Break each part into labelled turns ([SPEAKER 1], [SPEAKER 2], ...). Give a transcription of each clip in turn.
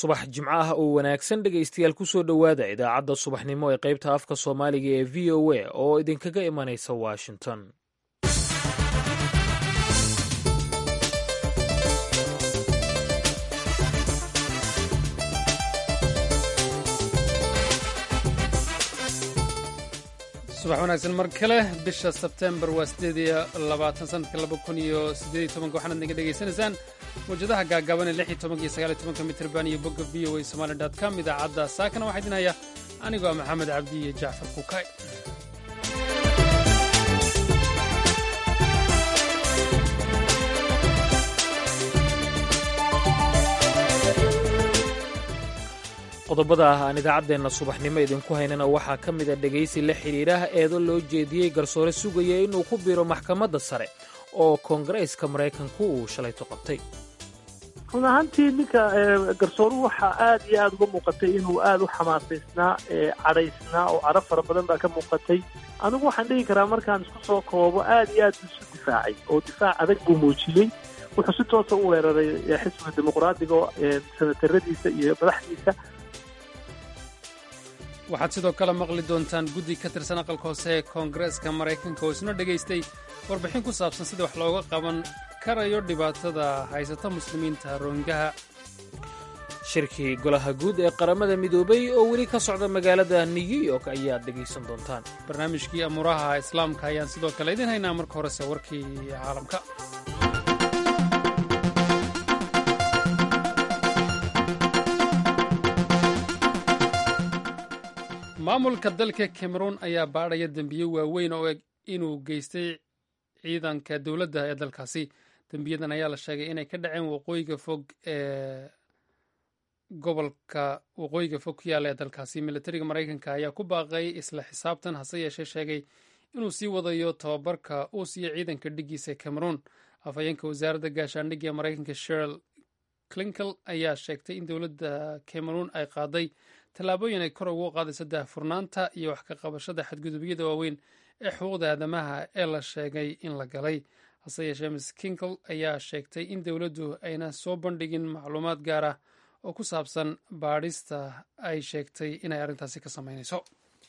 [SPEAKER 1] subax jimco ah oo wanaagsan dhegaystayaal kusoo dhowaada idaacadda subaxnimo ee qaybta afka soomaaliga ee v o a oo idinkaga imanaysa washington
[SPEAKER 2] subax wanaagsan mar kale bisha sebtembar waa sideed iyo labaatan sanadka laba kun iyo siddeed iyo tobanka waxaanaad naga dhegaysanaysaan mawjadaha gaagaaban ee lix iyo tobanka iyo sagaal iyo tobanka mitrban iyo bogga v o a somali dot com idaacadda saakana waxaa idin haya anigoo ah maxamed cabdi iyo jacfar kukay
[SPEAKER 1] qodobada ah aan idaacaddeenna subaxnimo idinku haynana waxaa ka mid a dhegaysi la xidhiidhaha eedo loo jeediyey garsoore sugaya inuu ku biiro maxkamadda sare oo koongareeska maraykanku uu shalayto qabtay
[SPEAKER 3] run ahaantii ninka garsooruhu waxaa aad iyo aad uga muuqatay inuu aad u xamaasaysnaa cadhaysnaa oo cadho fara badan baa ka muuqatay anigu waxaan dhihi karaa markaan isku soo koobo aad iyo aad buu isu difaacay oo difaac adag buu muujiyey wuxuu si toosa u weeraray xisbiga dimuqraadiga sanataradiisa iyo madaxdiisa
[SPEAKER 2] waxaad sidoo kale maqli doontaan guddi ka tirsan aqalka hoose ee koongareeska maraykanka oo isna dhegaystay warbixin ku saabsan sida wax looga qaban karayo dhibaatada haysata muslimiinta roongaha
[SPEAKER 1] shirkii golaha guud ee qaramada midoobay oo weli ka socda magaalada new york ayaad dhegaysan doontaan
[SPEAKER 2] barnaamijkii amuuraha islaamka ayaan sidoo kale idin haynaa marka horese warkii caalamka maamulka dalka cameroon ayaa baadhaya dembiye waaweyn oo eg inuu geystay ciidanka dowladda ee dalkaasi dembiyadan ayaa la sheegay inay ka dhaceen waqooyiga fog ee gobolka waqooyiga fog ku yaalla ee dalkaasi militariga maraykanka ayaa ku baaqay isla xisaabtan hase yeeshee sheegay inuu sii wadayo tababarka uu siiyo ciidanka dhiggiisa cameroon afhayeenka wasaaradda gaashaandhigga ee maraykanka sheril clinkel ayaa sheegtay in dowladda cameroon ay qaaday tallaabooyin ay kor ugu qaadayso daahfurnaanta iyo wax ka qabashada xadgudubyada waaweyn ee xuquuqda aadamaha ee la sheegay in la galay hase yeeshee miss kinkel ayaa sheegtay in dowladdu ayna soo bandhigin macluumaad gaar ah oo ku saabsan baadhista ay sheegtay inay arrintaasi ka samaynayso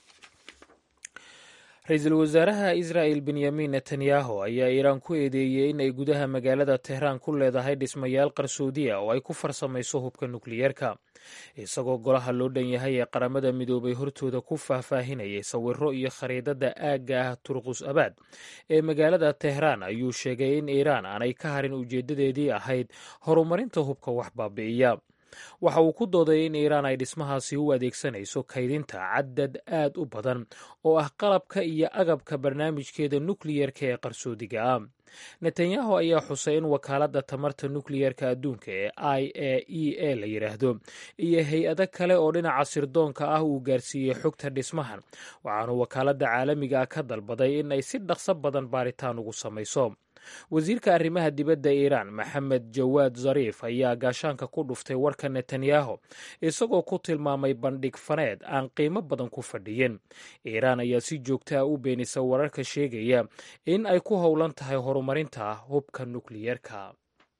[SPEAKER 1] ra-iisul wasaaraha israa'el benyamin netanyahu ayaa iiraan ku eedeeyey in ay gudaha magaalada tehraan ku leedahay dhismayaal qarsoodiya oo ay ku farsamayso hubka nukliyeerka isagoo golaha loo dhan yahay ee qaramada midoobay hortooda ku faahfaahinayay sawiro iyo khariidada aagga ah turqus abaad ee magaalada tehraan ayuu sheegay in iiraan aanay ka harin ujeeddadeedii ahayd horumarinta hubka wax baabi'iya waxa uu ku dooday in iiraan ay dhismahaasi u adeegsanayso kaydinta cadad aad u badan oo ah qalabka iyo agabka barnaamijkeeda nukliyerka ee qarsoodiga ah netanyahu ayaa xusay in wakaaladda tamarta nukliyerka adduunka ee i a e a la yidhaahdo iyo hay-ado kale oo dhinaca sirdoonka ah uu gaarsiiyey xogta dhismahan waxaanu wakaaladda caalamiga ah ka dalbaday in ay si dhaqso badan baaritaan ugu samayso wasiirka arrimaha dibadda iiraan maxamed jawaad zariif ayaa gaashaanka ku dhuftay warka netanyahu isagoo ku tilmaamay bandhig faneed aan qiimo badan ku fadhiyin iiraan ayaa si joogta ah u beenisa wararka sheegaya in ay ku howlan tahay horumarinta hubka nukliyeerka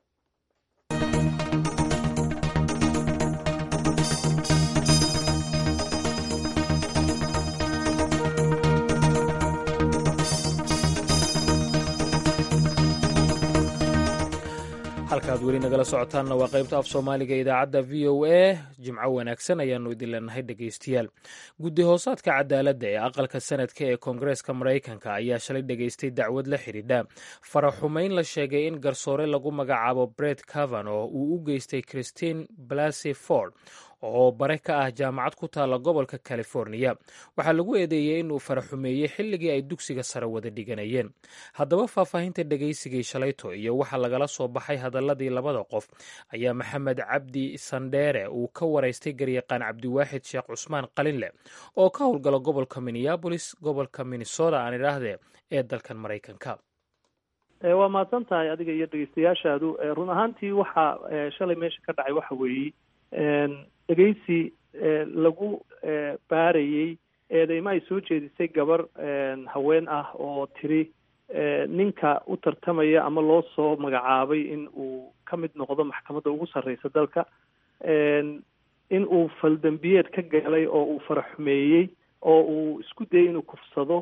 [SPEAKER 1] halkaad weli nagala socotaanna waa qaybta af soomaaliga idaacadda v o a jimco wanaagsan ayaanu idin leenahay dhegaystayaal guddi hoosaadka cadaaladda ee aqalka sanadka ee koongareeska maraykanka ayaa shalay dhegaystay dacwad la xidhiidha faraxumayn la sheegay in garsoore lagu magacaabo bret cavano uu u geystay christine blasey ford oo bare ka ah jaamacad ku taalla gobolka californiya waxaa lagu eedeeyey inuu faraxumeeyey xilligii ay dugsiga sare wada dhiganayeen haddaba faahfaahinta dhegaysigii shalayto iyo waxa lagala soo baxay hadaladii labada qof ayaa maxamed cabdi sandheere uu ka waraystay garyaqaan cabdiwaaxid sheekh cusmaan qalinleh oo ka howlgala gobolka minneabolis gobolka minnesota aan idhaahdee ee dalkan maraykanka
[SPEAKER 3] waa mahadsan tahay adiga iyo dhegeystayaashaadu run ahaantii waxaa shalay meesha ka dhacay waxa weeye dhegeysi lagu baarayey eedeymo ay soo jeedisay gabar haween ah oo tiri ninka u tartamaya ama loo soo magacaabay in uu ka mid noqdo maxkamadda ugu sarreysa dalka in uu faldambiyeed ka galay oo uu faraxumeeyey oo uu isku dayay inuu kufsado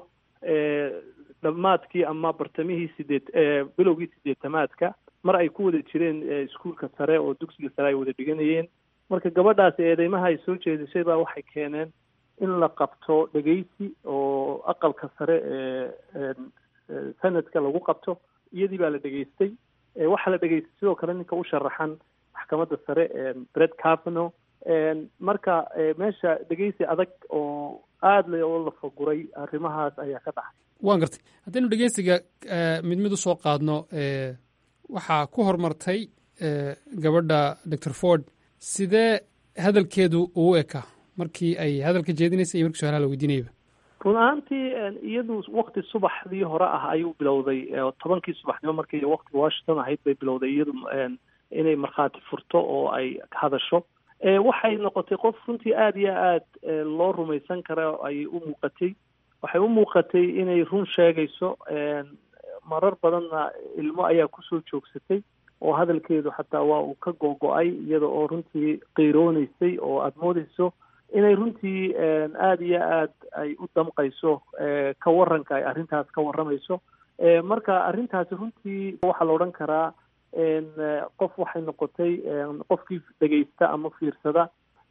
[SPEAKER 3] dhammaadkii ama bartamihii sideed bilowgii sideetamaadka mar ay ku wada jireen iskuulka sare oo dugsiga sare ay wada dhiganayeen marka gabadhaasi eedeymaha ay soo jeedisay baa waxay keeneen in la qabto dhegeysi oo aqalka sare ee sanadka lagu qabto iyadii baa la dhegeystay waxaa la dhegeystay sidoo kale ninka u sharaxan maxkamadda sare bred cavano marka meesha dhegeysi adag oo aada le oo la faguray arrimahaas ayaa ka dhacay
[SPEAKER 2] waan gartay haddaynu dhegeysiga mid mid usoo qaadno waxaa ku horumartay gabadha doctor ford sidee hadalkeedu uu eka markii ay hadalka jeedinaysay iyo markii su-aalaha la weydiinayaba
[SPEAKER 3] run ahaantii iyadu wakti subaxdii hore ah ayuu bilowday tobankii subaxnimo markii wakti washington ahayd bay bilowday iyadu inay markhaati furto oo ay hadasho waxay noqotay qof runtii aada iyo aad loo rumaysan kara ayay u muuqatay waxay u muuqatay inay run sheegayso marar badanna ilmo ayaa kusoo joogsatay oo hadalkeedu xataa waa uu ka go-go-ay iyada oo runtii qiirooneysay oo aada moodeyso inay runtii aada iyo aad ay u damqayso ka waranka ay arrintaas ka warramayso marka arrintaasi runtii waxaa la odhan karaa qof waxay noqotay qofkii dhegeysta ama fiirsada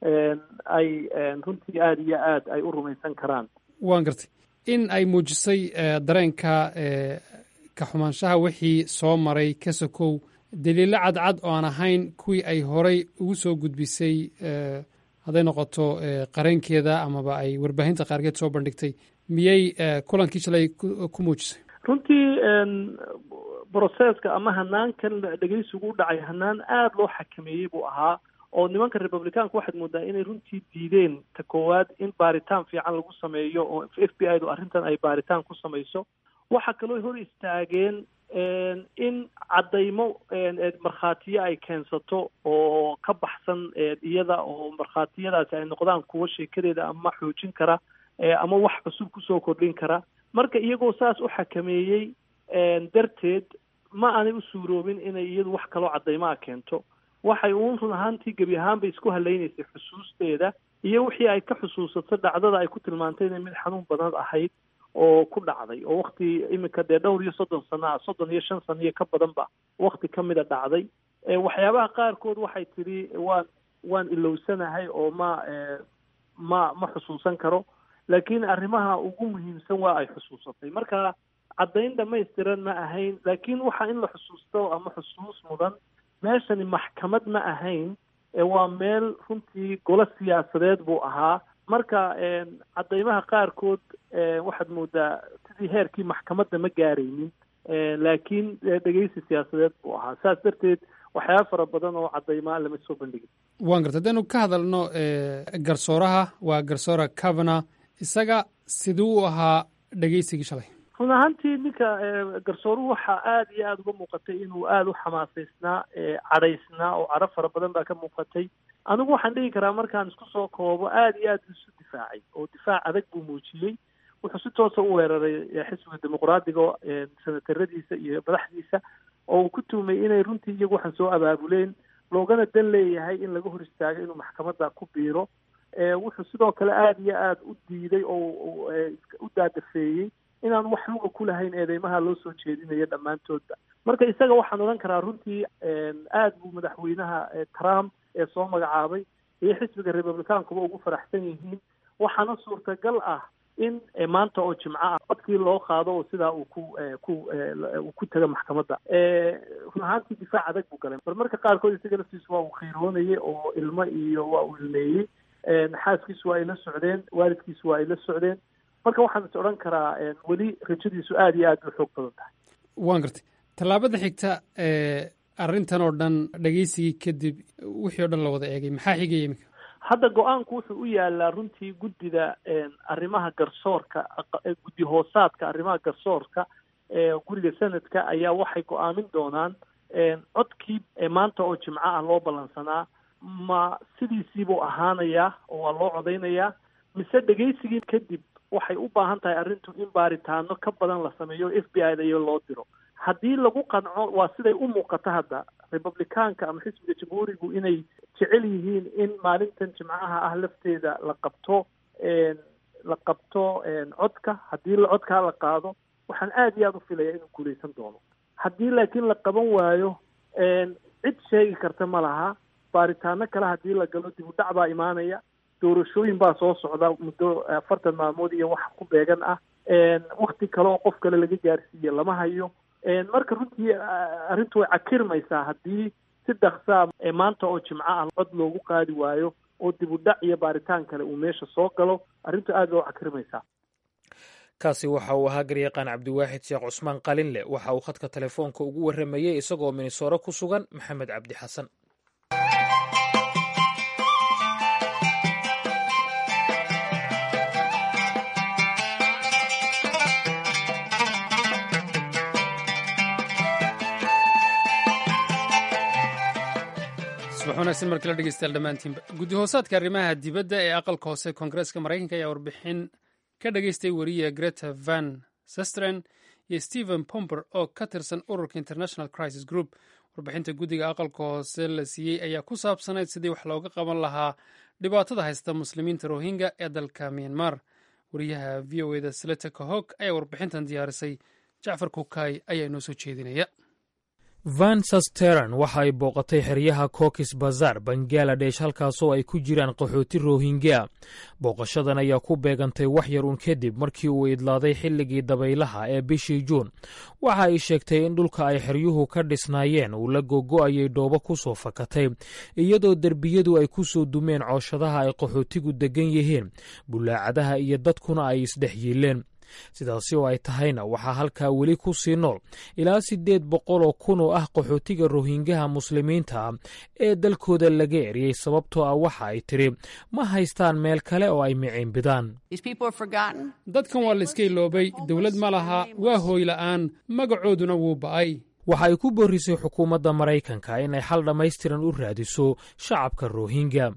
[SPEAKER 3] ay runtii aada iyo aad ay u rumaysan karaan
[SPEAKER 2] waan gartay in ay muujisay dareenka ka xumaanshaha wixii soo maray ka sokow daliilo cadcad oo aan ahayn kuwii ay horay ugu soo gudbisay hadday noqoto qareenkeeda amaba ay warbaahinta qaarkeed soo bandhigtay miyay kulankii shalay ku muujisay
[SPEAKER 3] runtii broseska ama hanaankan dhegeysigu u dhacay hanaan aada loo xakameeyey buu ahaa oo nimanka republicaanka waxaad moodaa inay runtii diideen ta koowaad in baaritaan fiican lagu sameeyo oo f b i du arrintan ay baaritaan ku samayso waxaa kaloo hor istaageen in caddaymo markhaatiyo ay keensato oo ka baxsan iyada oo markhaatiyadaasi ay noqdaan kuwo sheekadeeda ama xoojin kara ama wax cusub kusoo kordhin kara marka iyagoo saas u xakameeyey darteed ma aanay u suuroobin inay iyadu wax kaloo caddaymaa keento waxay uun run ahaantii gebi ahaanba isku halaynaysay xusuusteeda iyo wixii ay ka xusuusato dhacdada ay ku tilmaantay inay mid xanuun badan ahayd oo ku dhacday oo wakti iminka dee dhowr iyo soddon sano ah soddon iyo shan sano iyo ka badanba wakti ka mida dhacday waxyaabaha qaarkood waxay tidhi waan waan ilowsanahay oo ma ma ma xusuusan karo laakiin arrimaha ugu muhiimsan waa ay xusuusatay marka caddayn dhamaystiran ma ahayn laakiin waxa in la xusuusto ama xusuus mudan meeshani maxkamad ma ahayn waa meel runtii golo siyaasadeed buu ahaa marka caddaymaha qaarkood waxaad moodaa sidii heerkii maxkamadda ma gaaraynin laakiin dhegeysi siyaasadeed buu ahaa saas darteed waxyaaba fara badan oo caddaymaa lama soo bandhigin
[SPEAKER 2] waan garta haddaynu ka hadalno garsooraha waa garsoora cavana isaga siduu u ahaa dhegeysigii shalay
[SPEAKER 3] run ahaantii ninka garsooruhu waxaa aada iyo aada uga muuqatay inuu aada u xamaasaysnaa cadhaysnaa oo cadho fara badan baa ka muuqatay anigu waxaan dhigi karaa markaan isku soo koobo aada iyo aad isu difaacay oo difaac adag buu muujiyey wuxuu si toosa u weeraray xisbiga dimuqraadiga senataradiisa iyo madaxdiisa oo uu ku tuumay inay runtii iyagu waxaan soo abaabuleen loogana dan leeyahay in laga hor istaago inuu maxkamadda ku biiro wuxuu sidoo kale aada iyo aada u diiday oo u daadafeeyey inaan wax luga ku lahayn eedeymaha loo soo jeedinayo dhammaantoodba marka isaga waxaan odhan karaa runtii aada buu madaxweynaha trump ee soo magacaabay iyo xisbiga republicaankuba ugu faraxsan yihiin waxaana suurtagal ah in maanta oo jimco ah codkii loo qaado oo sidaa uu ku ku uu ku taga maxkamadda run ahaantii difaac adag buu galay bal marka qaarkood isaga laftiisu waa uu khiiroonayay oo ilmo iyo waa uu ilmeeyey xaaskiisu waa ay la socdeen waalidkiisu waa ay la socdeen marka waxaan is odhan karaa weli rajadiisu aada iyo aad u xoog badan tahay
[SPEAKER 2] waan gartay tallaabada xigta arrintan oo dhan dhegeysigii kadib wixii o dhan la wada eegay maxaa xigaya iminka
[SPEAKER 3] hadda go-aanku wuxuu u yaalaa runtii guddida arrimaha garsoorka guddi hoosaadka arrimaha garsoorka guriga sanadka ayaa waxay go-aamin doonaan codkii maanta oo jimco ah loo ballansanaa ma sidiisiibuu ahaanayaa oo waa loo codaynayaa mise dhegeysigii kadib waxay u baahan tahay arrintu in baaritaano ka badan la sameeyo f b i da iyo loo diro haddii lagu qanco waa siday u muuqato hadda republicaanka ama xisbiga jamhuurigu inay jecel yihiin in maalintan jimcaha ah lafteeda la qabto la qabto codka haddii codkaa la qaado waxaan aada iyo aada u filaya inuu guuleysan doono haddii laakiin la qaban waayo cid sheegi karta ma laha baaritaano kale haddii la galo dib u dhac baa imaanaya doorashooyin baa soo socda muddo afartan maalmood iyo wax ku beegan ah wakti kale oo qof kale laga gaarsiiye lama hayo marka runtii arrintu way cakirmaysaa haddii si dhaksaa maanta oo jimco ah cod loogu qaadi waayo oo dib u dhac iyo baaritaan kale uu meesha soo galo arrintu aad bay u cakirmaysaa
[SPEAKER 1] kaasi waxa uu ahaa garyaqaan cabdiwaaxid sheekh cusmaan qalinle waxa uu khadka telefoonka ugu warramayey isagoo minisooro ku sugan maxamed cabdi xasan
[SPEAKER 2] subax wanaagsan markii la dhegeystayaal dhammaantiinba guddi hoosaadka arrimaha dibadda ee aqalka hoose koongareeska maraykanka ayaa warbixin ka dhageystay wariye greta van sestren iyo stephen pomber oo ka tirsan ururka international crisis group warbixinta guddiga aqalka hoose la siiyey ayaa ku saabsanayd sidii wax looga qaban lahaa dhibaatada haysta muslimiinta rohingya ee dalka myanmar wariyaha v o eda seleta kahog ayaa warbixintan diyaarisay jacfar kukay ayaa inoo soo jeedinaya
[SPEAKER 1] van sasteran waxa ay booqatay xeryaha kokis bazar bangaladesh halkaasoo ay ku jiraan qaxooti rohingya booqashadan ayaa ku beegantay wax yar uun kadib markii uu idlaaday xilligii dabaylaha ee bishii juun waxa ay sheegtay in dhulka ay xeryuhu ka dhisnaayeen uu la gogo'ayay dhoobo ku soo fakatay iyadoo derbiyadu ay ku soo dumeen cooshadaha ay qaxootigu deggan yihiin bulaacadaha iyo dadkuna ay isdhex yiileen sidaasi oo ay tahayna waxaa halkaa weli ku sii nool ilaa siddeed boqol oo kun oo ah qaxootiga rohingaha muslimiinta ah ee dalkooda laga eriyey sababtoo ah waxa ay tidhi ma haystaan meel kale oo ay miciinbidaan
[SPEAKER 2] dadkan waa layska iloobay dowlad ma laha waa hooy la'aan magacooduna wuu ba'ay
[SPEAKER 1] waxa ay ku boorrisay xukuumadda maraykanka inay xal dhammaystiran u raadiso shacabka rohingya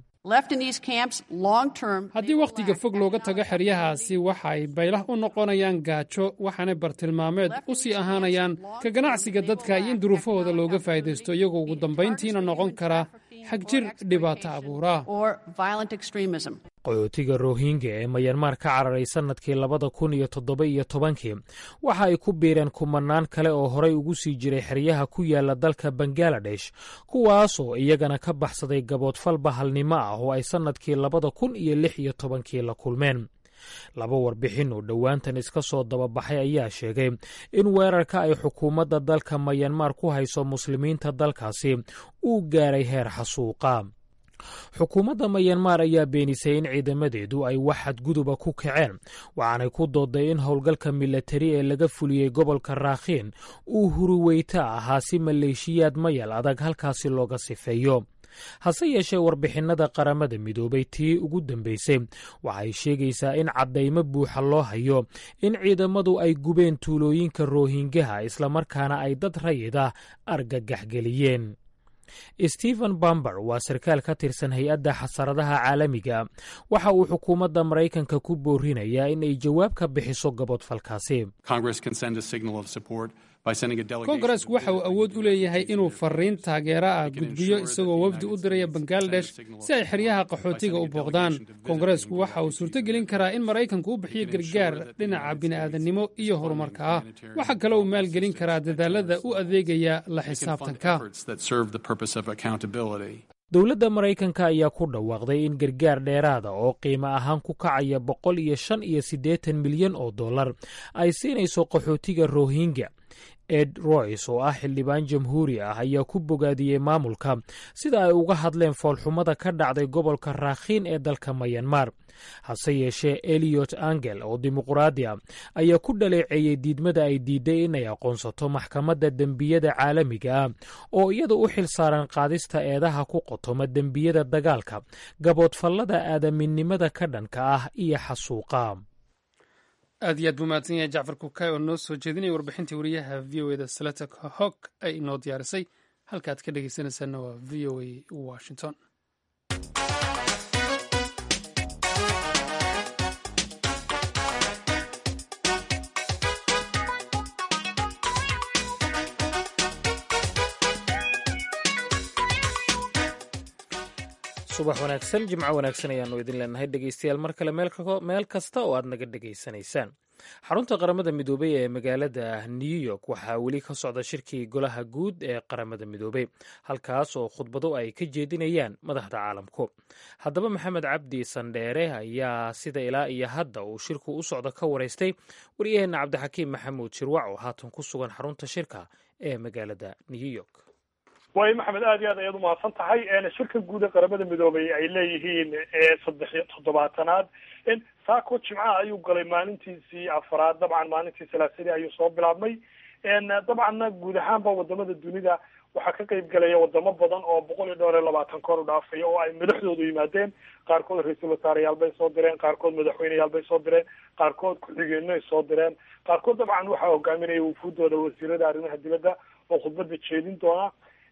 [SPEAKER 2] haddii wakhtiga fog looga tago xeryahaasi waxa ay baylah u noqonayaan gaajo waxaanay bartilmaameed u sii ahaanayaan ka ganacsiga dadka iyo in duruufahooda looga faa'iidaysto iyagoo ugu dambayntiina noqon kara xagjir dhibaato abuura
[SPEAKER 1] qaxootiga rohingya ee mayanmar ka cararay sannadkii labada kun iyo toddoba iyo tobankii waxa ay ku biireen kumanaan kale oo horay ugu sii jiray xeryaha ku yaala dalka bangaladesh kuwaasoo iyagana ka baxsaday gaboodfal bahalnimo ah oo ay sannadkii labada kun iyo lix iyo tobankii la kulmeen laba warbixin oo dhowaantan iska soo dababaxay ayaa sheegay in weerarka ay xukuumadda dalka mayanmar ku hayso muslimiinta dalkaasi uu gaaray heer xasuuqa xukuumadda mayanmar ayaa beenisay in ciidamadeedu ay wax xadguduba ku kaceen waxaanay ku dooday in howlgalka milatari ee laga fuliyey gobolka raakhiin uu huriweyta ahaa si maleeshiyaad mayal adag halkaasi looga sifeeyo hase yeeshee warbixinnada qaramada midoobay tii ugu dambeysay waxay sheegaysaa in caddaymo buuxa loo hayo in ciidamadu ay gubeen tuulooyinka roohingaha islamarkaana ay dad rayid ah argagaxgeliyeen stephen bamber waa sarkaal ka tirsan hay-adda xasaradaha caalamiga waxa uu xukuumadda maraykanka ku boorinayaa in ay jawaab ka bixiso gabodfalkaasi
[SPEAKER 2] kongareesku waxa uu awood u leeyahay inuu fariin taageera ah gudbiyo isagoo wafdi u diraya bangaladesh si ay xeryaha qaxootiga u booqdaan kongareesku waxa uu suurtogelin karaa in maraykanku u bixiyo gargaar dhinaca bini'aadannimo iyo horumarka ah waxa kale uu maalgelin karaa dadaalada u adeegaya la xisaabtanka
[SPEAKER 1] dowladda maraykanka ayaa ku dhawaaqday in gargaar dheeraada oo qiimo ahaan ku kacaya boqol iyo shan iyo siddeetan milyan oo dollar ay siinayso qaxootiga rohingya ed roys oo ah xildhibaan jamhuuri ah ayaa ku bogaadiyey maamulka sida ay uga hadleen foolxumada ka dhacday gobolka raakhiin ee dalka mayanmar hase yeeshee eliot angel oo dimuqraadi a ayaa ku dhaleeceeyey diidmada ay diiday inay aqoonsato maxkamadda dembiyada caalamiga ah oo iyada u xil saaran qaadista eedaha ku qotoma dembiyada dagaalka gaboodfallada aadaminimada ka dhanka ah iyo xasuuqa
[SPEAKER 2] aad iyo aad buu mahadsan yahay jacfar kukay oo noo soo jeedinaya warbixintii wariyaha v o eda salata hog ay inoo diyaarisay halkaaad ka dhegeysanaysaana waa v o a washington
[SPEAKER 1] subax wanaagsan jimco wanaagsan ayaannu idin leenahay dhegeystayaal mar kale meel kasta oo aad naga dhegaysanaysaan xarunta qaramada midoobey ee magaalada new york waxaa weli ka socda shirkii golaha guud ee qaramada midoobey halkaas oo khudbado ay ka jeedinayaan madaxda caalamku haddaba maxamed cabdi sandheere ayaa sida ilaa iyo hadda uu shirku u socdo ka waraystay waryaheena cabdixakiim maxamuud shirwac oo haatan ku sugan xarunta shirka ee magaalada new york
[SPEAKER 4] waayo maxamed aad iyo aad ayaad umahadsan tahay shirka guud ee qaramada midoobay ay leeyihiin saddex iyo toddobaatanaad saako jimcaha ayuu galay maalintiisii afaraad dabcan maalintii salaasadii ayuu soo bilaabmay dabcanna guud ahaanba wadamada dunida waxaa ka qeyb galaya wadamo badan oo boqol iyo dhowr iyo labaatan kor u dhaafaya oo ay madaxdoodu yimaadeen qaarkood ra-iisul wasaareyaal bay soo direen qaarkood madaxweyneyaal bay soo direen qaarkood ku-xigeenay soo direen qaarkood dabcan waxaa hogaaminaya wufuudooda wasiirada arrimaha dibadda oo khudbada jeedin doona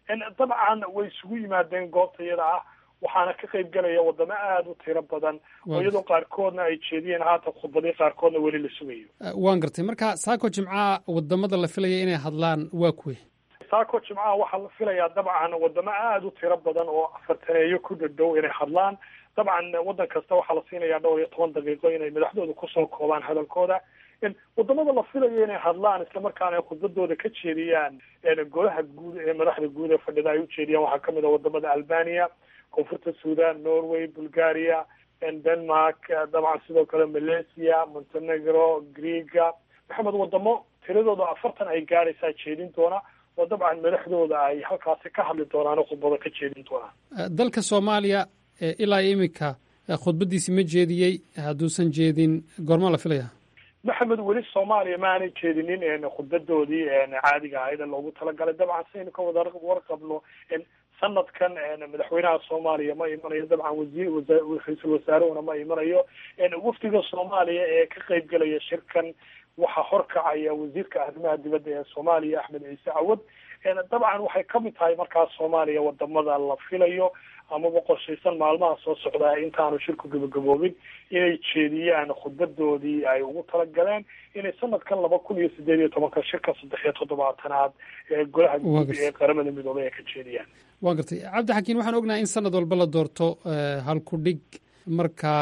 [SPEAKER 4] dabcan way isugu yimaadeen goobta iyada ah waxaana ka qeyb galaya wadamo aada u tiro badan oo iyadoo qaarkoodna ay jeediyeen haatan khudbadii qaarkoodna weli la sugayo
[SPEAKER 2] waan gartay marka saako jimcaha wadamada la filaya inay hadlaan waa kuwe
[SPEAKER 4] saako jimcaha waxaa la filayaa dabcan wadamo aada u tiro badan oo afartaneeyo ku dhadhow inay hadlaan dabcan waddan kasta waxaa la siinayaa dhowr iyo toban daqiiqo inay madaxdooda kusoo koobaan hadalkooda wadamada la filayo inay hadlaan islamarkaana ay khudbadooda ka jeediyaan golaha guud ee madaxda guud ee fadhida ay ujeediyaan waxaa kamid a wadamada albania koonfurta sudan norway bulgaria denmark dabcan sidoo kale malaysia montenegro greega maxamed wadamo tiradooda afartan ay gaadhaysaa jeedin doona oo dabcan madaxdooda ay halkaasi ka hadli doonaan oo khudbado ka jeedin doonaan
[SPEAKER 2] dalka soomaaliya ilaa imika khudbadiisi ma jeediyey hadduusan jeedin goormaa la filaya
[SPEAKER 4] maxamed weli soomaaliya ma aanay jeedinin khudbadoodii caadiga ahayd ee loogu talagalay dabcan saynu ka wada warqabno sanadkan madaxweynaha soomaaliya ma imanayo dabcan wasiir ra-iisul wasaarehuna ma imanayo wafdiga soomaaliya ee ka qeyb galaya shirkan waxaa horkacaya wasiirka arrimaha dibadda ee soomaaliya axmed ciise cawad dabcan waxay kamid tahay markaas soomaaliya wadamada la filayo amaba qorshaysan maalmaha soo socdaa intaanu shirku gabagaboobin inay jeediyaan khudbadoodii ay ugu talagaleen inay sanadkan laba kun iyo sideed iyo tobanka shirka saddex iyo toddobaatanaad ee golaha guud ee qaramada midoobay ay ka jeediyaan
[SPEAKER 2] waan gartay cabdi xakiin waxaan ognahay in sanad walba la doorto halku dhig marka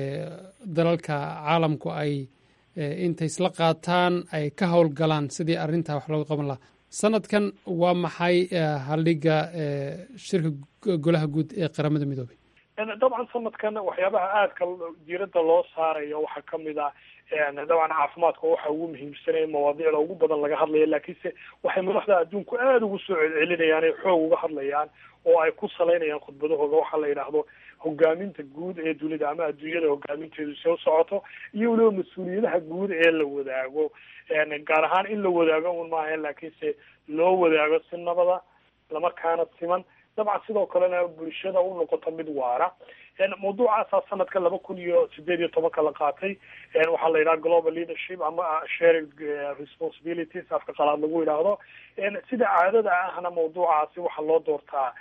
[SPEAKER 2] dalalka caalamku ay intay isla qaataan ay ka howlgalaan sidii arrintaa wax looga qaban lahaa sanadkan waa maxay haldhiga shirka golaha guud ee qaramada midoobay
[SPEAKER 4] dabcan sanadkan waxyaabaha aadka diiradda loo saarayo waxaa kamid ah dabcan caafimaadka waxa ugu muhiimsanaya mawaadiicda ugu badan laga hadlaya laakiinse waxay madaxda adduunku aada ugu soo celcelinayaan ay xoog uga hadlayaan oo ay ku salaynayaan khudbadahooda waxaa la yidhaahdo hogaaminta guud ee dunida ama adduunyada hogaaminteedu see u socoto iyo weliba mas-uuliyadaha guud ee la wadaago gaar ahaan in la wadaago un maaha laakiinse loo wadaago si nabada lamarkaana siman dabcan sidoo kalena bulshada u noqoto mid waara mawduucaasaa sanadka laba kun iyo sideed iyo tobanka la qaatay waxaa la yidhaha global leadership ama sharing responsibilities afka qalaad lagu yidhaahdo sida caadada ahna mawduucaasi waxaa loo doortaa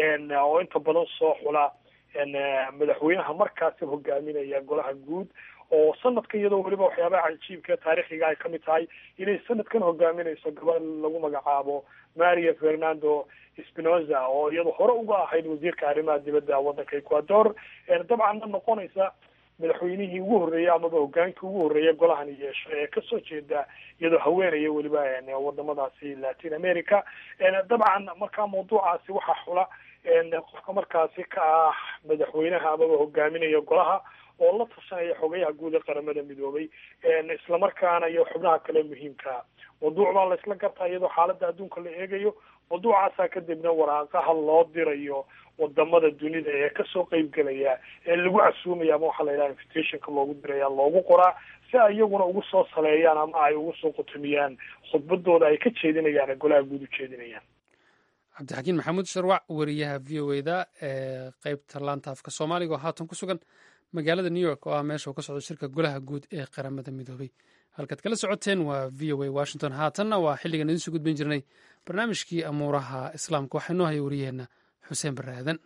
[SPEAKER 4] oo inta badan soo xula madaxweynaha markaasi hogaaminaya golaha guud oo sanadkan iyadoo weliba waxyaabaha cajiibka taariikhiga ay kamid tahay inay sanadkan hogaaminayso gabadh lagu magacaabo maria fernando spinoza oo iyado hore uga ahayd wasiirka arrimaha dibadda waddanka ecuador dabcanna noqonaysa madaxweynihii ugu horreeyey amaba hogaankii ugu horreeya golahani yeesho ee kasoo jeeda iyadoo haweenaya weliba wadamadaasi latin america dabcan markaa mawduucaasi waxaa xula qofka markaasi ka ah madaxweynaha amaba hogaaminaya golaha oo la tashanaya xogayaha guud ee qaramada midoobay islamarkaana iyo xubnaha kale muhiimkaa mawduuc baa la isla gartaa iyadoo xaaladda adduunka la eegayo mawduucaasaa kadibna waraaqaha loo dirayo wadamada dunida ee kasoo qeyb gelaya ee lagu casuumaya ama waxaa la yidhaha invitationka loogu diraya loogu qoraa si ay iyaguna ugu soo saleeyaan ama ay ugu soo qutumiyaan khudbadooda ay ka jeedinayaan ee golaha guud u jeedinayaan
[SPEAKER 2] cabdixakiin maxamuud sharwac wariyaha v o eda ee qeybta laanta afka soomaaliga oo haatan ku sugan magaalada new york oo ah meesha uu ka socdo shirka golaha guud ee qaramada midoobay halkaad kala socoteen waa v o a washington haatanna waa xilligan idiin soo gudbin jirnay barnaamijkii amuuraha islaamka waxaa inoo haya wariyaheenna xuseen barre aadan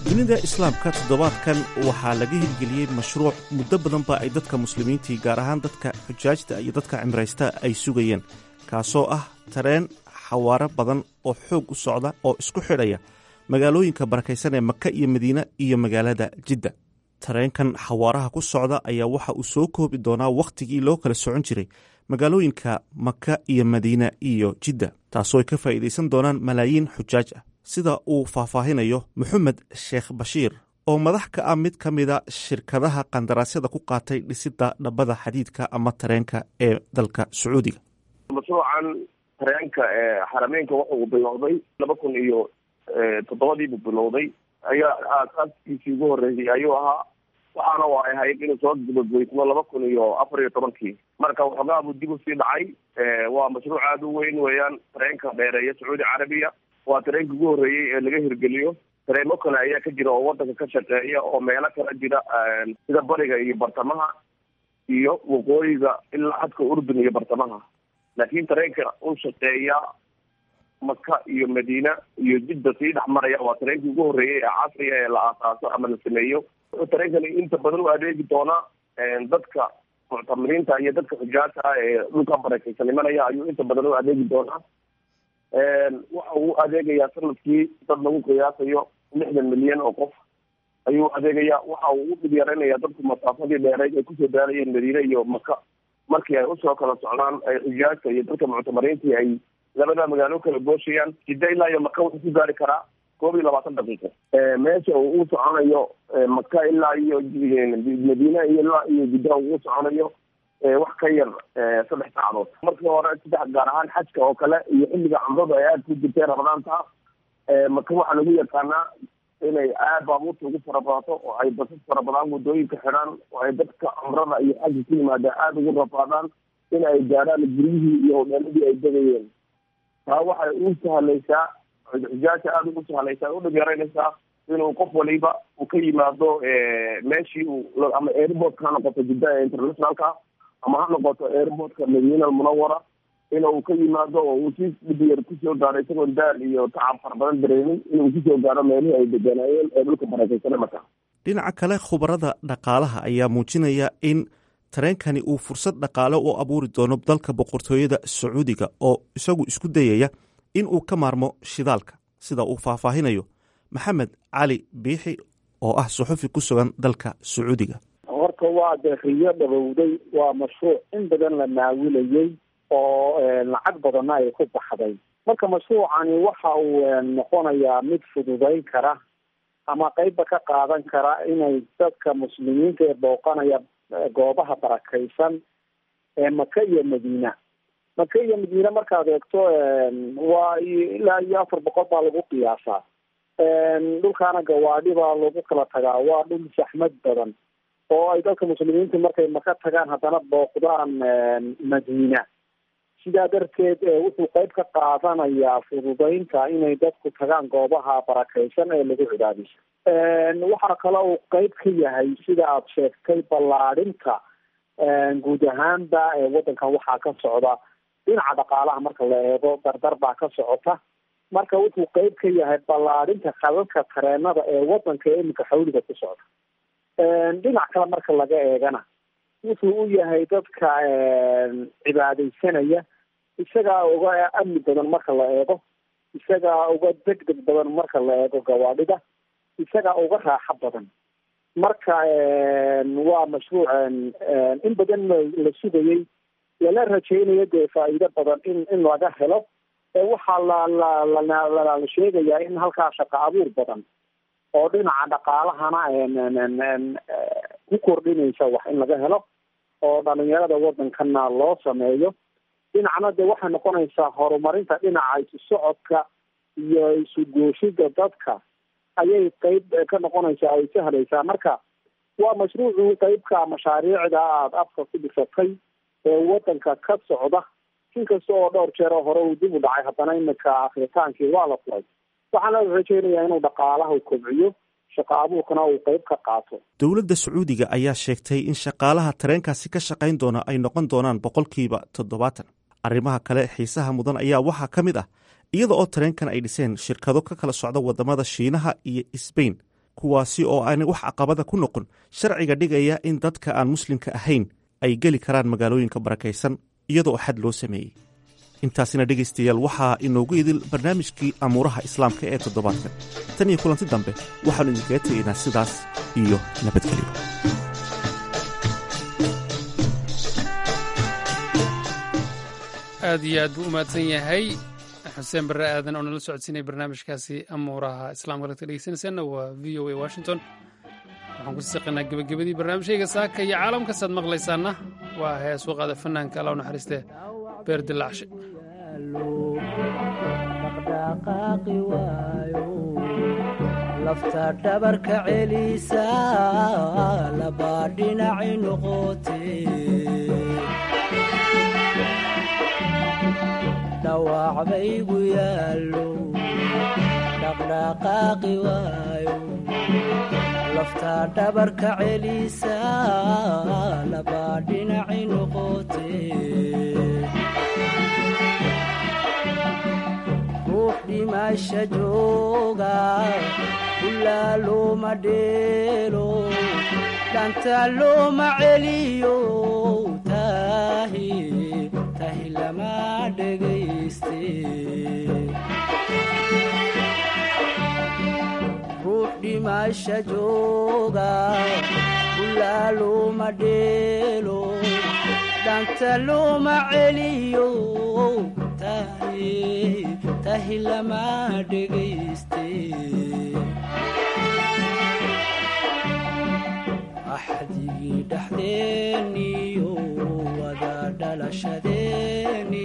[SPEAKER 5] dunida islaamka toddobaadkan waxaa laga hirgeliyey mashruuc muddo badanba ay dadka muslimiintii gaar ahaan dadka xujaajta iyo dadka cimraysta ay sugayeen kaasoo ah tareen xawaaro badan oo xoog u socda oo isku xidhaya magaalooyinka barakaysan ee maka iyo madiine iyo magaalada jidda tareenkan xawaaraha ku socda ayaa waxa uu soo koobi doonaa wakhtigii loo kala socon jiray magaalooyinka maka iyo madiine iyo jidda taasoo ay ka faa'iidaysan doonaan malaayiin xujaaj ah sida uu faahfaahinayo moxamed sheekh bashiir oo madax ka ah mid ka mida shirkadaha qandaraasyada ku qaatay dhisidda dhabbada xadiidka ama tareenka ee dalka sacuudiga
[SPEAKER 6] mashruucan tareenka ee xarameynka waxa uu bilowday laba kun iyo toddobadiibuu bilowday ayaa aasaaskiisii ugu horreysay ayuu ahaa waxaana waa ahayd inuu soo gabagaysmo laba kun iyo afar iyo tobankii marka waxoogaa buu dib usii dhacay waa mashruuc aada u weyn weeyaan tareenka dheereeya sacuudi carabiya waa tareenka ugu horreeyey ee laga hirgeliyo tareemo kale ayaa ka jira oo wadanka ka shaqeeya oo meelo kala jira sida bariga iyo bartamaha iyo waqooyiga ilaa xadka urdun iyo bartamaha laakiin tareenka u shaqeeya maka iyo madiina iyo jidda sii dhex maraya waa tareenkii ugu horreeyey ee casriga ee la aasaaso ama la sameeyo tareenkani inta badan u adeegi doonaa dadka muctamiriinta iyo dadka xujaata ah ee dhulka barakaysan imanaya ayuu inta badan u adeegi doonaa waxa uu adeegayaa sanadkii dad lagu qiyaasayo lixdan milyan oo qof ayuu adeegayaa waxa uu u dhib yaraynayaa dadku masaafadii dheereyd ay kusoo daarayeen madiine iyo maka markii ay usoo kala socdaan ay xujaajta iyo dadka muctamiriintii ay labada magaalo kala gooshayaan jidda ilaa iyo maka wuxuu ku gaari karaa koob iyo labaatan daqiiqo meesha uu u soconayo maka ilaa iyo madiine iyo ilaa iyo jidda uu u soconayo wax ka yar saddex saacadood markii hore saddex gaar ahaan xajka oo kale iyo xilliga cumradu ay aada ku jirtay ramadaanta maka waxaa lagu yaqaanaa inay aad baabuurta ugu farabadato oo ay basas farabadaan waddooyinka xidhaan oo ay dadka cumrada iyo xajka ku yimaada aada ugu rafaadaan in ay gaarhaan guryihii iyo hodheeladii ay degayeen taa waxay u sahlaysaa xujaasha aada ugu sahlaysaa udhib yaraynaysaa inuu qof waliba uu ka yimaado meeshii uu ama airportka ha noqoto jidda ee internationalka ama ha noqoto airportka madiina almunawara inuu ka yimaado oo uu si dhib yar kusoo gaaro isagoon daal iyo tacab fara badan dareemin inuu kusoo gaaro meelihii ay deganaayeen ee dhulka barakaysan marka
[SPEAKER 5] dhinaca kale khubarada dhaqaalaha ayaa muujinaya in tareenkani uu fursad dhaqaale u abuuri doono dalka boqortooyada sacuudiga oo isagu isku dayaya in uu ka maarmo shidaalka sida uu faahfaahinayo maxamed cali biixi oo ah suxufi ku sugan dalka sacuudiga
[SPEAKER 7] horta waa dee riyo dhabowday waa mashruuc in badan la naawilayey oo lacag badanna ay ku baxday marka mashruucani waxa uu noqonayaa mid fududayn kara ama qeybba ka qaadan kara inay dadka muslimiinta ee booqanaya goobaha barakaysan ee maka iyo madiina maka iyo madiina markaad eegto waa ilaa iyo afar boqol baa lagu qiyaasaa dhulkaana gawaadhi baa lagu kala tagaa waa dhul saxmad badan oo ay dadka muslimiinta markay maka tagaan haddana booqdaan madiina sidaa darteed wuxuu qeyb ka qaadanayaa fududeynta inay dadku tagaan goobaha barakaysan ee lagu cibaadayso waxaa kale uu qeyb ka yahay sida aad sheegtay ballaadhinta guud ahaanba waddankan waxaa ka socda dhinaca dhaqaalaha marka la eego dardar baa ka socota marka wuxuu qeyb ka yahay ballaadhinta khadadka tareenada ee waddanka iminka xawliga ku socda dhinac kale marka laga eegana wuxuu u yahay dadka cibaadaysanaya isagaa uga amni badan marka la eego isagaa uga deg deg badan marka la eego gawaadhida isagaa uga raaxo badan marka waa mashruuc in badan la sugayey lala rajaynayo dee faa'iido badan in in laga helo waxaa la la la la sheegayaa in halkaa shaqo abuur badan oo dhinaca dhaqaalahana ku kordhinaysa wax in laga helo oo dhalinyarada waddankana loo sameeyo dhinacna de waxay noqonaysaa horumarinta dhinaca isu socodka iyo isu gooshida dadka ayay qeyb ka noqonaysaa ay sahlaysaa marka waa mashruucu qeybka mashaariicda aada afka ku dhisatay ee waddanka ka socda inkasta oo dhowr jeer oo hore uu dib u dhacay haddana iminka akritaankii waa la furay waxaana la rajeynayaa inuu dhaqaalaha kobciyo shaqo abuurkana uu qeyb ka qaato
[SPEAKER 5] dowladda sacuudiga ayaa sheegtay in shaqaalaha tareenkaasi ka shaqayn doona ay noqon doonaan boqolkiiba toddobaatan arrimaha kale xiisaha mudan ayaa waxaa ka mid ah iyada oo tareenkan ay dhiseen shirkado ka kala socda wadamada shiinaha iyo sbain kuwaasi oo aanay wax caqabada ku noqon sharciga dhigaya in dadka aan muslimka ahayn ay geli karaan magaalooyinka barakaysan iyadoo xad loo sameeyey intaasina dhegaystayaal waxaa inoogu idil barnaamijkii amuuraha islaamka ee toddobaadkan tan iyo kulanti dambe waxaannu idinkaga tegaynaa sidaas iyo nabadgelyo
[SPEAKER 2] aad iyo aad buu u mahadsan yahay xuseen barre aadan oo nala socodsiinaya barnaamijkaasi amuuraha islaamka lagta dhegeysanaysaana waa v o a washington waxaan ku siqinaa gebagabadii barnaamijkayga saaka iyo caalamkasaad maqlaysaana waa hees u qaada fanaanka alla u naxariistee beer dilaacshe
[SPEAKER 8] dhaqdhaqaaqi waayo lafta dhabarka celisa labaa dhinaci noqote dhawac baygu yaallo dhaqdhaqaaqi waayo lafta dhabarka celisa labaa dhinaci noqote ruux dhimasha jooga ulaa looma dheelo dhanta looma celiyo tahi tahi lama dhegayste ruux dhimasha jooga ulaa looma dheelo dhanta looma celiyo tahi tahi lama dhegayste axdigii dhexdeeniyo wada dhalashadeeni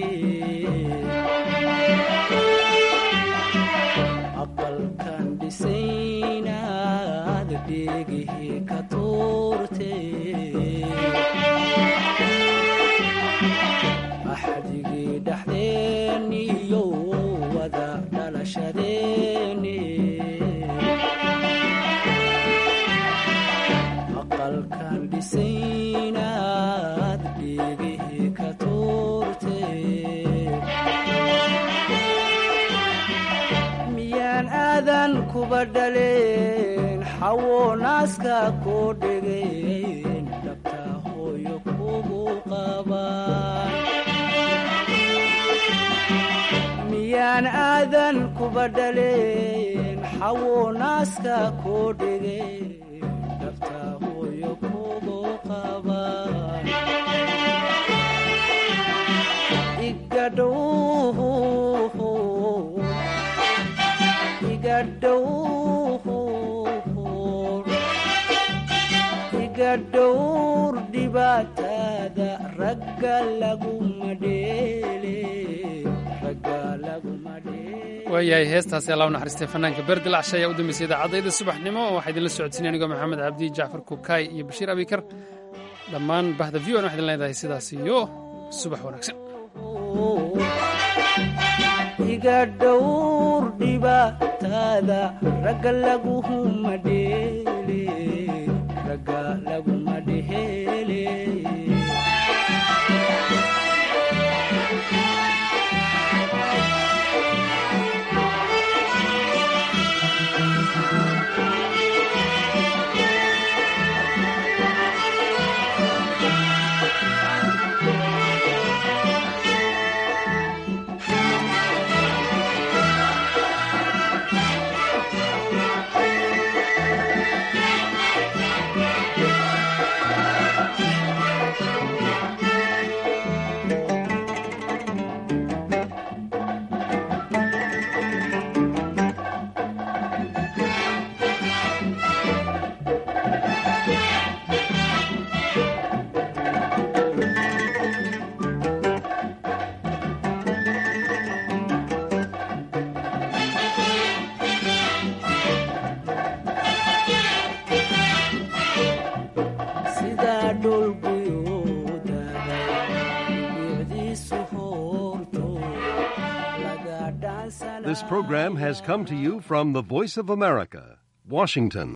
[SPEAKER 8] aqalkan dhisaynaad dheegihii ka tuurte axdigii dhexdeeniyo wada dhalashadeeni aqalkan dhisaynaad dheegihii ka tuurte miyaan aadan kuba dhaleen xawo naaska koo dhegeen dhabta hooyo kugu qabaan miyaan aadan kuba dhaleen xawo naaska koo dhegeen dhabta hooyo kugu qabaan igadhow iga dhowr dhibaatada ragga laguma dheele ragga laguma dheele
[SPEAKER 2] waayahay heestaasi allah u naxariistay fanaanka beer dilaacshe ayaa u dambeysay idaacadayda subaxnimo waxaa idinla socodsiinay anigoo maxamed cabdi jacfar kukaay iyo bashiir abikar dhammaan bahda v o n waxaa idin leedahay sidaas iyo subax wanaagsan
[SPEAKER 8] iga dhowr dhibaatada ragga laguma dheele ragga laguma dheele sidaa dholguyoodaday bicdiisu hoorto laga dhaansanaa
[SPEAKER 9] This program has come to you from the Voice of America, Washington.